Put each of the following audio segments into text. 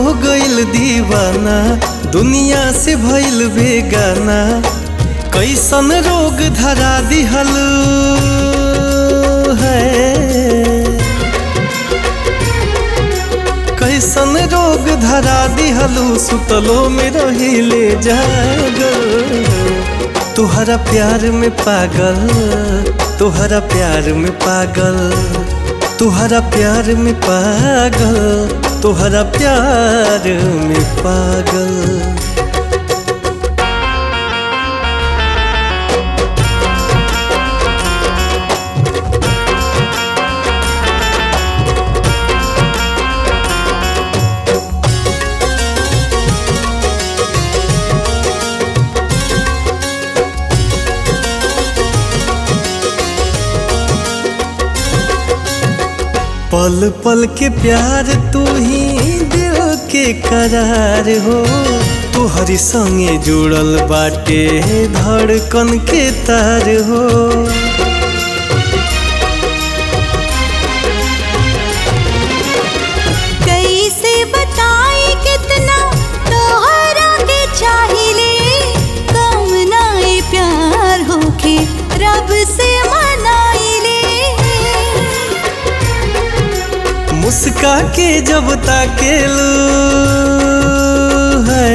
गइल दीवाना दुनिया से भइल बेगाना कैसन रोग धरा दिहल है कैसन रोग धरा दिहलू सुतलो में रहिले जागल तुहरा प्यार में पागल तुहरा प्यार में पागल तुहरा प्यार में पागल तुहरा प्यार में पागल पल पल के प्यार तू ही दिल के करार हो तुहरी संगे जुड़ल बाटे धड़कन के तार हो कैसे बताई कितना तोहरा के चाहिले कम नाई प्यार होके रब से मनाइले मुस्का के जब ताकेलू है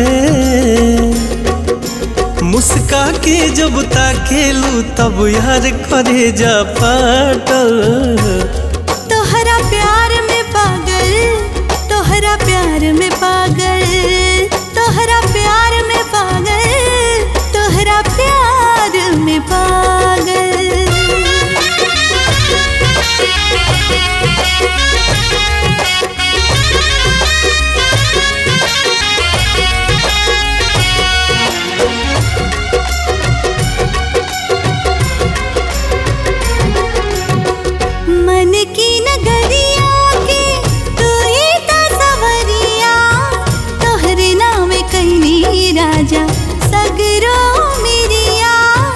मुस्का के जब ताकेलू तब यार करे जा पाटल तोहरा प्यार में पागल तोहरा प्यार में पागल तोहरा प्यार में पागल तोहरा प्यार में पागल मन की नगरिया के तू ही ता सवरिया तोहरे नाम कहनी राजा सगरो मिरिया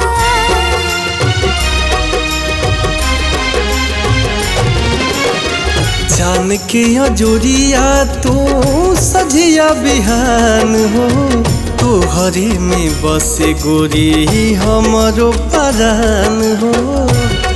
जान के अजोरिया तू सजिया बिहान हो तू हरी में बसे गोरी हमरो परान हो